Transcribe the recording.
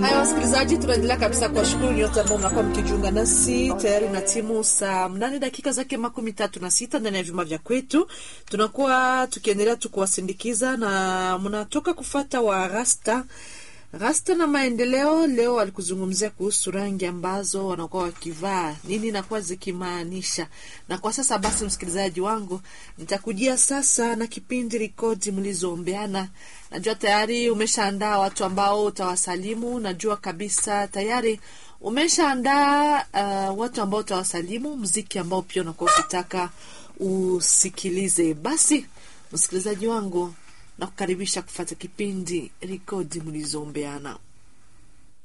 Haya, wasikilizaji, tunaendelea kabisa kuwashukuru nyote ambao mnakuwa mkijiunga nasi tayari na timu saa mnane dakika zake makumi tatu na sita ndani ya vyuma vya kwetu. Tunakuwa tukiendelea tu kuwasindikiza na mnatoka kufata wa rasta rasta na maendeleo. Leo walikuzungumzia kuhusu rangi ambazo wanakuwa wakivaa, nini nakuwa zikimaanisha. Na kwa sasa basi, msikilizaji wangu, nitakujia sasa na kipindi rekodi mlizoombeana. Najua tayari umeshaandaa watu ambao utawasalimu. Najua kabisa tayari umeshaandaa uh, watu ambao utawasalimu, mziki ambao pia unakuwa ukitaka usikilize. Basi msikilizaji wangu, nakukaribisha kufata kipindi rekodi mlizoombeana.